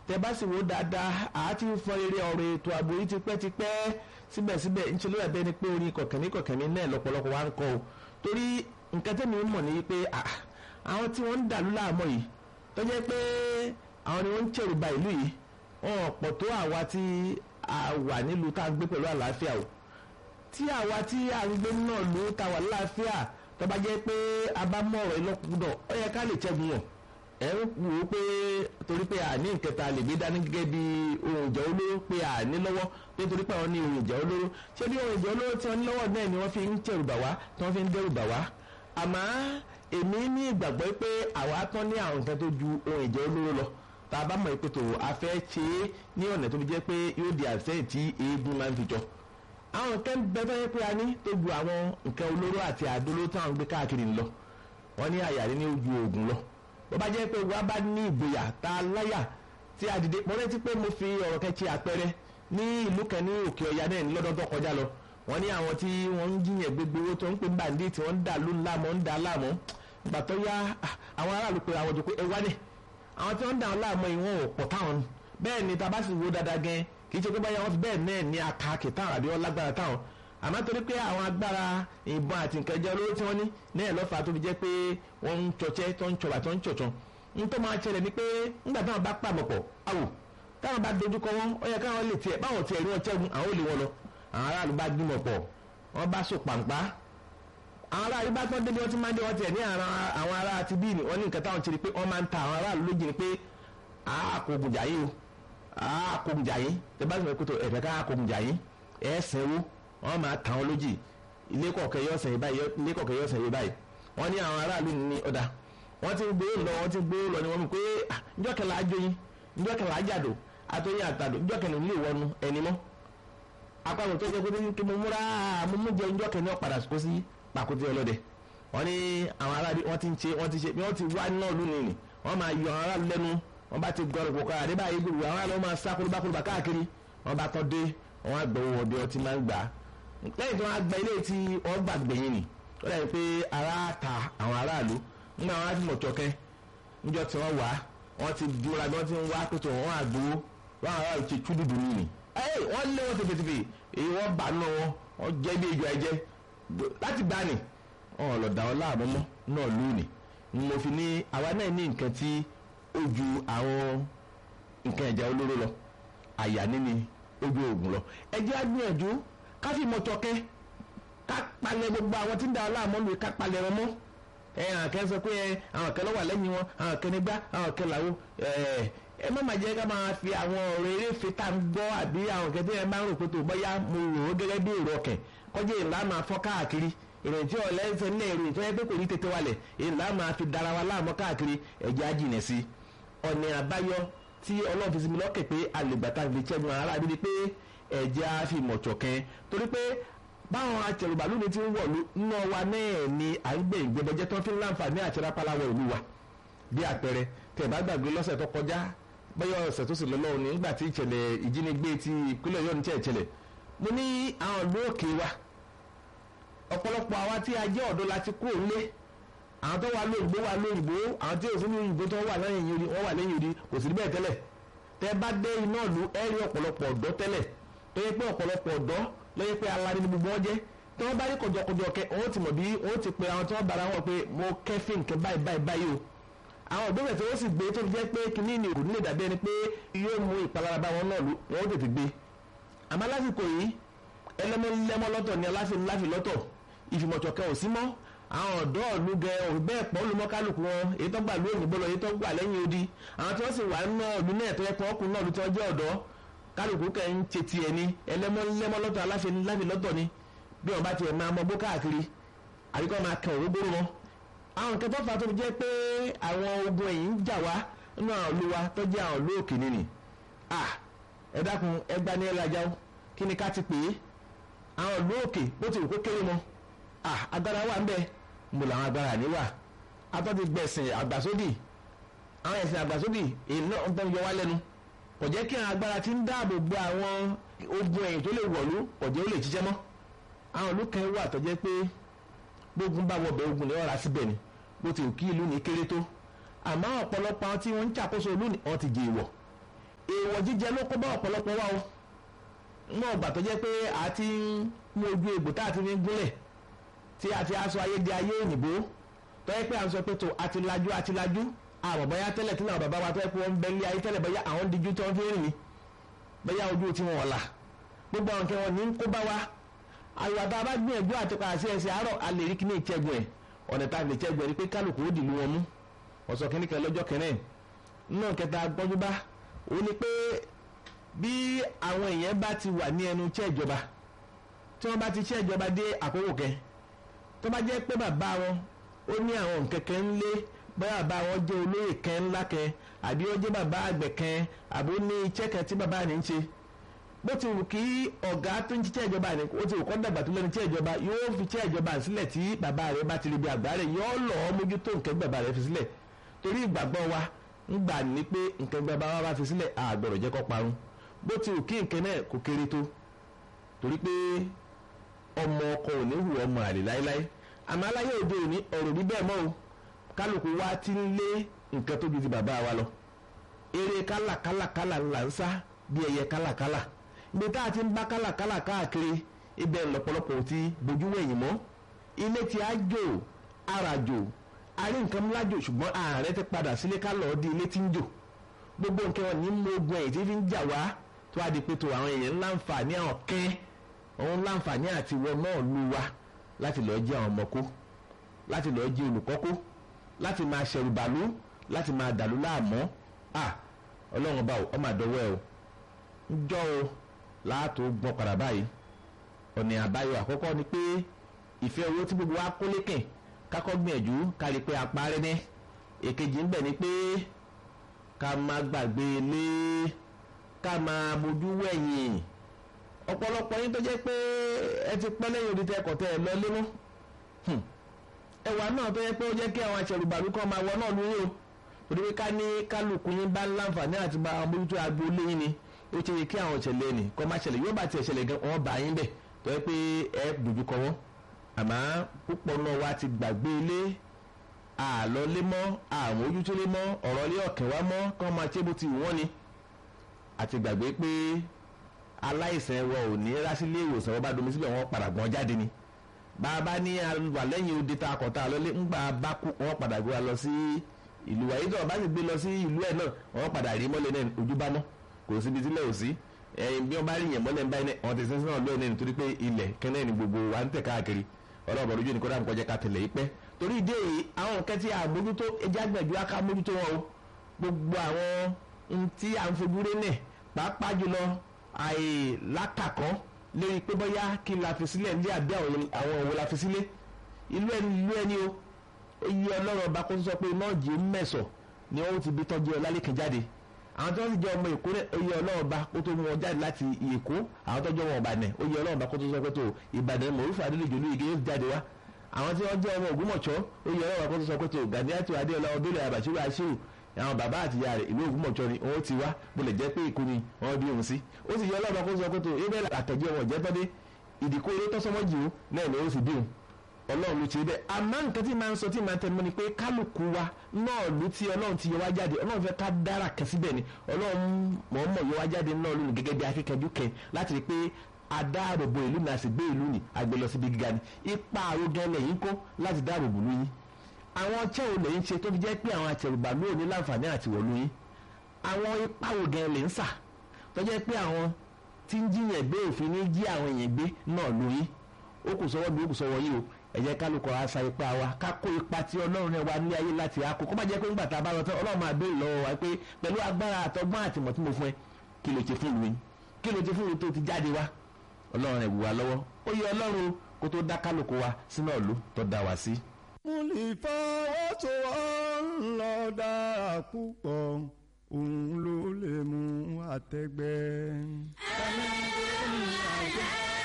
tẹ bá sì wò dáadáa àti fọ eré ọ̀rọ̀ ètò ààbò yìí tipẹ́tipẹ́ síbẹ̀síbẹ̀ ń ṣe ló dàbẹ́ ni pé orin kọ̀kẹ́ni kọ̀kẹ́ni náà lọ́pọ̀lọpọ̀ wa ń kọ o torí nǹkan tẹ́mi ń mọ̀ ní pé àwọn tí wọ́n ń dàlú láàmú yìí tó jẹ́ pé àwọn ni wọ́n ń ṣèrù ba ìlú yìí wọn pọ̀ tó àwa tí a wà nílùú tá a gbé pẹ̀lú àlàáfíà o tí àwa tí a ń gbé náà ló ta wà láàfíà tó bá jẹ́ pé a bá mọ̀ ọ̀rọ̀ ìlọ́kùnkúndọ̀ ó yẹ ká lè ṣẹ́gun wọn ẹ̀ ń wò ó pé torí pé àní ìkẹta lè gbé dání gẹ́gẹ́ bí ohun ìjà olóró pé àní lọ́wọ́ nítorí pé àwọn ní ohun ìjà olóró ṣé bí ohun ìjà olóró tí wọ́n ní lọ́wọ́ náà ni wọ́n fi ń ṣẹ̀rù bà wá tí wọ́n fi ń dẹ́rù bà wá àmọ́ èmi ní ìgbàgbọ́ pé àwa tán ní àwọn nǹkan tó ju ohun ìjà olóró lọ tá a bá mọ̀ pé tó a fẹ́ ṣe é ní ọ̀nà tó fi jẹ́ pé yóò di àṣẹ́yìn tí eégún máa ń fi jọ àwọn nǹkan bẹ́ẹ̀ tó yẹ pé a ní tó ju àwọn nǹkan olóró àti àdóló táwọn gbé káàkiri lọ wọ́n ní àyàrí ní ojú oògùn lọ bó bá jẹ́ pé wàá bá ní ìgboyà tá a láyà tí a dìde mo rántí pé mo fi ọ̀rọ̀ kẹ́kẹ́ àpẹẹrẹ ní ìlú kan ní òkè ọ̀yà náà ní lọ́dún tó kọjá lọ wọ́n ní àwọn tí wọ́n ń jiyàn gbogbo owó tó ń pè bàǹdí tí wọ́n ń dà ló láàmú ń dà láàmú ìgbà tó yá àwọn aráàlú pé àwọn òjò pé ẹ wá ní àwọn tí wọ́n ń dà wọn láàmú yìí wọn ò pọ̀ táwọn bẹ́ẹ̀ ni tá a bá sì wo dáadáa gan kì í ṣe pé báyà wọn fi bẹ́ẹ̀ náà ní akáàkì táwọn àbí wọn lágbára táwọn àmọ́ torí pé àwọn agbára ìbọn àti nǹkan ẹjọ́ olóró tí wọ́n ní náà lọ́fà tó fi jẹ́ pé wọ́n ń tsọ̀tsẹ́ tó ń tsọ̀bà tó ń tsọ̀tsọ̀ n tó máa ṣẹlẹ̀ ni pé nígbà táwọn bá pàmò pọ̀ àwò táwọn bá dojúkọ wọn ó yẹ káwọn lè tiẹ̀ báwọn tiẹ̀ rí wọn ṣẹ́gun àwọn ò lè wọn lọ àwọn aráàlú bá gbìmọ̀ pọ̀ wọ́n bá so pàǹpá àwọn aráàlú bá tán débi wọ́n ti máa ń dé wọ́n tiẹ̀ ní àwọn ará ti bí ni wọ́n ní nǹkan táwọn ti rí pé wọ́n máa ń ta àwọn aráàlú lójì ni pé àkógun jà yín o àkógun jà yín tẹ bá sọ pé ẹ̀fẹ̀ ká àkógun jà yín ẹ̀ sẹ́wó wọ́n máa ta wọn lójì ilé kọ̀ọ̀kẹ́ yọ̀ sẹ́yìn báyìí ilé kọ̀ọ̀kẹ́ yọ̀ sẹ́yìn báyìí wọ́n ní àwọn aráàlú ní ọ̀dà wọ́n ti gbé lọ wọ́n ti gbé lọ ni wọ́n mú pé njọ́ kẹlẹ́ ajóyin njọ́ kẹlẹ́ ajádò atóyin àtàdò njọ́ kẹlẹ́ nílé ìwọ́nu ẹni mọ́ apáwọn tó jẹ́ pé kí mo múra mo mú jẹ njọ́ kẹlẹ́ ọ̀padà kó sí pàkúté ọlọ́dẹ wọ́n ní àwọn aráàlú wọ́n ti ń ṣe wọ́n ti ṣe wọ́n ti wá náà lónìí ni wọ́n máa yọ àwọn aráàlú lẹ́nu wọ́n bá ti gbọ́dọ̀ kókó àdé báyìí gbogbo àwọn aráàlú máa sá kólóbákólóbá káàkiri wọ́n bá tọ́ dé wọ́n á gbọ́ wọ́n bí wọ́n ti máa ń gbà lẹ́yìn tí wọ́n á gba ilé tí wọ́n gbàgbẹ́yìn ni ó dàbí pé ara ta àwọn aráàlú nígbà wọn ti mọ̀ tọkẹ́ níjọ́ tí wọ́n wá wọ́n ti dúra bí wọ́n ti ń wá pẹ̀tọ̀ wọ́n àgbo wọ́n àwọn àti túdùdù nìyí. ẹ wọ́n lé wọn tẹfẹtẹfẹ èyí wọ́n bà nù wọn wọ́n jẹ́ bí ejò ẹ̀jẹ̀ láti gbà ní wọn lọ dà wọn láàmú mọ́ náà lónìí ni mo fi ní àwa náà ní nǹkan tí ó ju àwọn nǹkan ẹ̀jẹ̀ olóró lọ àyà níní ojú oògùn lọ ẹ jẹ́ á gbìyànjú ká fi mọ̀ tọkẹ́ ká palẹ̀ gbogbo àwọn tí ń dà wọn láàmú lóye ká palẹ̀ wọn mọ́ ẹ àwọn kan sọ pé àwọn kan ló wà lẹ́yìn wọn àwọn kan nígbà àwọn kan làwọn ẹ má má jẹ́ ká máa fi àwọn ọ̀rọ̀ eré fita ń gbọ́ àbí àwọn kan tí ẹ máa ń rò pé tó bọ́yá mo rò ó gẹ́gẹ́ bí èrò ọkàn kọjá ìlà máa fọ́ káàkiri ìrìn tí ọ̀lẹ́ ń sẹ́ni náà ìrìn tó yẹ pé kò ní tètè wálẹ̀ ìlà máa fi dára wa láàmú káàkiri ẹ̀jẹ̀ á jìnà sí ọ̀nà àbáyọ tí ọlọ́run fi sinmi lọ́kẹ̀ pé alègbàtà fi ṣẹ́gun ara bí pé ẹ̀jẹ̀ á fi mọ̀tsọ̀kẹ́ torí pé báwọn atẹrùbàlù ni ti ń wọ̀ nínú wa náà ni à ń gbé ìgbẹ́bọjẹ́ tó fi ń láǹfààní àti rápáláwọ̀ ìlú wa bí àpẹẹrẹ tẹ̀ bá gbàgbé lọ́sẹ̀ tó kọjá bẹ́ẹ̀ ọ̀sẹ̀ tó sì lọ lọ́wọ́ ní nígbà tí ìṣẹ̀lẹ̀ ìjínigbé ti ìpínlẹ̀ Ọ̀yọ́ ní tí ìṣẹ̀lẹ̀ mo ní àwọn ìlú òkè wa ọ̀pọ̀lọpọ̀ àwa tí a jẹ́ ọ̀dọ́ la ti kúrò nílé àwọn tó wà lóyìnbó wà lóyìnbó àwọn tí òsínú òyìnbó tó wà lẹ́yìn odi wọ́n wà lẹ́yìn odi kò sí bẹ́ẹ̀ tẹ́lẹ̀ tẹ́ bá dé iná ìlú ẹ rí ọ̀pọ̀lọpọ̀ ọ̀dọ́ tẹ́lẹ̀ tó yẹ pé ọ̀pọ̀lọpọ̀ ọ̀dọ́ lọ́yẹ́ pé alárí ni gbogbo wọn jẹ́ tí wọ́n bá rí kọjọkọjọ kẹ wọ́n ti mọ̀ bí wọ́n ti pe àwọn tí wọ́n bára wọn pé mo kẹ́fìn nǹkan báyìí báyìí báyìí o àwọn òbẹ̀rẹ̀ tí wọ́n sì gbé tó fi jẹ́ pé kínní ni òkú nílé dàbí ẹni pé yóò mú ìpalára bá wọn náà wọ́n tètè gbé àmọ́ lásìkò yìí ẹlẹ́mọ́lẹ́mọ́ lọ́tọ̀ ni aláfin láfi lọ́tọ̀ ìfìmọ̀tọ̀kẹ́ ò sí mọ́ àwọn ọ̀dọ́ ọ̀lú gẹ òun bẹ́ẹ̀ pọ̀ ló mọ́ kálukú wọn èyí tó gbà ló òyìnbó lọ èyí tó gbà lẹ́yìn odi àwọn tí wọ́n sì wà nínú ọ̀lú náà tó yẹ kó ọkùnrin náà ló tí wọ́n jẹ́ ọ̀dọ́ kálukú kẹ́ ń ṣe tiẹ̀ ni ẹlẹ́mọ́lẹ́mọ́ lọ́tọ̀ aláfin láfi lọ́tọ̀ ni bí wọ́n bá tiẹ̀ máa mọ bó káàkiri àbíkọ́ máa kàn òrógbóró wọn. àwọn nǹkan tó fà tó fi jẹ́ pé àwọn ogun ẹ̀yìn ń jà wá nínú àwọn ìlú wa tó jẹ́ àwọn ìlú òkè nìyí. ẹ dákun ẹ gbá ní ẹlẹ́jà ó kí ni ká ti pè é àwọn ìlú òkè bó ti rò kó kéré mọ́ agbára wà ń bẹ mo làwọn agbára ní wà atọ́ti gbẹ̀sìn àgbàsódì àwọn ẹ̀sìn àgbàsódì èyí náà ń tọ́ yọ wá lẹ́nu kò jẹ́ kí àwọn agbára ti ń dáàbò bo àwọn ogun ẹ̀yìn tó lè wọ̀lú kò jẹ́ ó lè jíjẹ́ mọ́ àwọn ìlú kan wà tó jẹ́ pé gbógun bá wọbẹ̀ ogun ní ọ̀rá síbẹ̀ ni bó ti kí ìlú ní kéré tó àmọ́ ọ̀pọ̀lọpọ̀ àwọn tí wọ́n ń ṣàkóso ìlú ni wọ́n ti jẹ ìwọ̀ àwọ̀ jíjẹ ló kó bá ọ̀pọ̀lọpọ̀ wa o náà gbà tó jẹ́ pé a ti ń mú ojú egbò tá a ti fi ń gúnlẹ̀ tí a ti aṣọ ayé di ayé òyìnbó tó yẹ pé à ń sọ pé tó a ti lajú a ti lajú àmọ́ bóyá tẹ́lẹ̀ tí náà bàbá wa tó yẹ pé wọ́n ń bẹ ní ayé tẹ́lẹ̀ bóyá àwọn díjú tí wọ́n fi ń rìn ní bóyá ojú tí wọ́n là gbogbo àwọn kẹwọn ní kó bá wa àyùwà tá a bá gbìyànjú àti padà sí ẹsẹ̀ àárọ̀ a lè rí kíní ìṣẹ́gun ẹ̀ ọ̀nà tá a lè ṣẹ́gun ẹ̀ ni pé kálukú ó dìlú wọn mú ọ̀sọ̀ kíní kan lọ́jọ́ kẹrin náà kẹta gbọ́njú bá ó ní pé bí àwọn èèyàn bá ti wà ní ẹnu iṣẹ́ ìjọba tí wọ́n bá ti iṣẹ́ ìjọba dé àkókò kẹ tó bá jẹ́ pé bàbá wọn ó ní àwọn kẹ̀kẹ́ ńlé bóyá bàbá wọn jẹ́ olóyè kẹ́ ńlá kẹ́ àbí ó jẹ́ bàbá àgbẹ̀ kẹ́ àbí ó ní iṣẹ́ kan tí bàbá ní ń ṣe bó ti wù kí ọ̀gá tó ń ṣiṣẹ́ ìjọba ni ó ti wù kọ́ dàgbà tó lẹ́nu iṣẹ́ ìjọba yóò fi iṣẹ́ ìjọba sílẹ̀ tí bàbá rẹ̀ bá ti rí bí àgbà rẹ̀ yóò lọ́ọ́ mójútó nǹkan bàbá rẹ̀ fi sílẹ̀ torí ìgbàgbọ́ wa ń gbà ní pé nǹkan bàbá wa bá fi sílẹ̀ àgbọ̀rọ̀ jẹ́ kó parun bó ti wù kí nǹkan náà kó kéré tó torí pé ọmọ ọkọ ò ní hù ọmọ àlè láéláé àmọ́ aláyé òde òní ọ̀rọ̀ rí bẹ́ẹ̀ mọ́ o kálukú wa ti ń lé nǹkan tó ju ti bàbá wa lọ eré kálàkálàkálà là ń sá bí ẹyẹ kálàkálà ibi tá a ti ń bá kálàkálà káàkiri ibẹ̀ lọ́pọ̀lọpọ̀ ti bójú wẹ̀yìn mọ́ ilé tí a jò ara jò a rí nǹkan ńlá jò ṣùgbọ́n ààrẹ ti padà sílé ká lọ́ọ́ di ilé tí ń jò gbogbo nǹkan wọn ní mú ogun ẹ̀yìn tí fi ń jà wá tó a di pé tó àwọn èèyàn ńláǹfààní àwọn kẹ́ òun láǹfààní àti wọ náà lu wa láti lọ́ọ́ jẹ́ àwọn ọmọ kó láti lọ́ọ́ jẹ́ olùkọ́ kó láti máa ṣẹ̀rù bàlú láti máa dàlú láàmú à ọlọ́run bá ọmọ àdọ́wọ́ ẹ o ń jọ́ o láàtò gbọ́n padà báyìí ọ̀nà àbáyọ àkọ́kọ́ ni pé ìfẹ́ owó tí gbogbo wa kó lékè kákọ́ gbìyànjú kárí pé apárẹ́ ní èkejì ń bẹ̀ ni pé ká má gbàgbé ilé ká máa bójú wẹ̀yìn ọ̀pọ̀lọpọ̀ yín tó jẹ́ pé ẹ ti pẹ́ lẹ́yìn odi tẹ́kọ̀ tẹ́ ẹ lọ lé mọ́ ẹwà náà tó yẹ pé ó jẹ́ kí àwọn aṣẹ̀rùbàlú kan máa wọ náà lórí o torí pé ká ní kálukú yín bá láǹfààní àti bá àwọn mójútó agbo lé yín ni ó ṣe yẹ kí àwọn ìṣẹ̀lẹ̀ ni kọ́ máa ṣẹlẹ̀ yóò bá tiẹ̀ ṣẹlẹ̀ gan wọ́n bá yín bẹ̀ tó yẹ pé ẹ dojú kọ wọ́n àmọ́ púpọ̀ náà wá ti gbàgbé ilé àlọ́ lé mọ́ àwọn ojútó lé mọ́ ọ̀rọ̀ lé ọ̀kẹ́ wá mọ́ kọ́ máa ṣe bó ti wù wọ́n ni àti gbàgbé pé aláìsàn wọn ò ní rásílẹ̀ ìwòsàn wọn bá domi síbẹ̀ wọ́n padà gbọ́n jáde ni bàbá ní wà lẹ́yìn odi tá a kọ̀ tá a lọlé ńgbà bá kú wọ́n padà gbé wa lọ sí ìlú wa yìí tó bá sì gbé lọ sí ìlú ẹ̀ náà wọ́n padà rí mọ́lẹ̀ náà ojú bá mọ́ kò síbi tí lẹ́yìn sí ẹ̀yìn bí wọ́n bá rí yẹn mọ́lẹ̀ ń báyìí náà wọ́n ti sẹ́sẹ́ náà lóyún náà nítorí pé ilẹ̀ kẹ́nẹ́ ni gbogbo wa ń tẹ̀ káàkiri ọlọ́ọ̀bọ̀ lójú ni kó dáàbò kọjá ká tẹ̀lé yìí pẹ́ torí ìdí èyí àwọn nǹkan tí a mójútó ẹja gbẹ̀jú aká mójútó wọn o gbogbo àwọn tí à ń fojú rí náà pàápàá jùlọ àìlákàkọ́ lórí pé bóyá kí n la fi sílẹ̀ ní àbí àwọn òwò la fi sílẹ̀ ìlú ẹni ìlú ẹni o iye ọlọ́run ọba kó sọ pé náà jí mẹ́sọ̀ ni wọ́n ti bí tọ́jú ọlálẹ́kẹ̀ jáde àwọn tó ń jẹ́ ọmọ èkó iye ọlọ́run ọba kó tó mú wọn jáde láti èkó àwọn tó jẹ́ ọmọ ọ̀bàdàn iye ọlọ́run ọba kó tó sọ pé tó ìbàdàn mọ̀rúfà adélèjò ní igi yóò jáde wá àwọn tí wọ́n jẹ́ ọmọ ògbómọ̀ṣọ́ iye ọlọ́run ọba kó tó sọ pé tó gàdíyàtò adéọlá ọdúnlẹ̀ àbàṣírò àṣírò àwọn bàbá àti ìyá rẹ̀ ìlú ògbómọ̀ṣọ́ ni wọ́n ti wá bólẹ̀ jẹ́ pé ìkú ni wọ́n bí òun sí ó sì yẹ ọlọ́run ọba kó tó sọ pé tó ebẹ́ àtẹ̀jẹ́ wọn jẹ́ tọ́dé ìdíkó eré tọ́sọ́mọ́jì ó náà ni ó sì bí òun ọlọ́run ló ti bẹ́ẹ̀ àmọ́ nǹkan tí máa ń sọ tí máa ń tẹnu mọ́ ni pé kálukú wa náà ló ti ọlọ́run ti yọ wá jáde ọlọ́run fẹ́ ká dára kan síbẹ̀ ni ọlọ́run mọ̀ọ́mọ̀ yọ wá jáde náà lónìí gẹ́gẹ́ bí akíkanjú kẹ láti rí i pé adáàbòbò ìlú ni a sì gbé ìlú ni àgbẹ̀ lọ síbi gíga ni ipa àrògán lẹ́yìn kó láti dáàbòbò lóyún àwọn ọ̀chẹ́ wo lẹ́yìn ṣe tó fi jẹ́ pé àwọn àtẹ̀rùbà lóò ní láǹfààní àti wọ̀ lóyún àwọn ipa àrògán lè ń sà tó jẹ́ pé àwọn tí ń jiyàn gbé òfin ní jí àwọn èèyàn gbé náà lóyún ó kù sọ́wọ́ bí ó kù sọ́wọ́ yìí o ẹ jẹ́ kálukọ asa ipa wa ká kó ipa tí ọlọ́run rẹ̀ wá ní ayé láti akó kó má jẹ́ pé ńgbà tá a bá lọ tán ọlọ́run máa béèrè lọ́wọ́ wa pé pẹ̀lú agbára àtọgbọ́n àtìmọ̀ tí mo fún ẹ kí ló ti fún mi kí ló ti fún mi tó ti jáde wá ọlọ́run rẹ̀ wù wá lọ́wọ́ ó yẹ ọlọ́run kó tó dá kálukọ wa sínú ọ̀lú tó dá wa sí. mo lè fọwọ́sowọ́ lọ dára púpọ̀ òun ló lè mú àtẹ̀gbẹ́. ẹ̀ẹ́dẹ́gbẹ̀rún àjẹ́.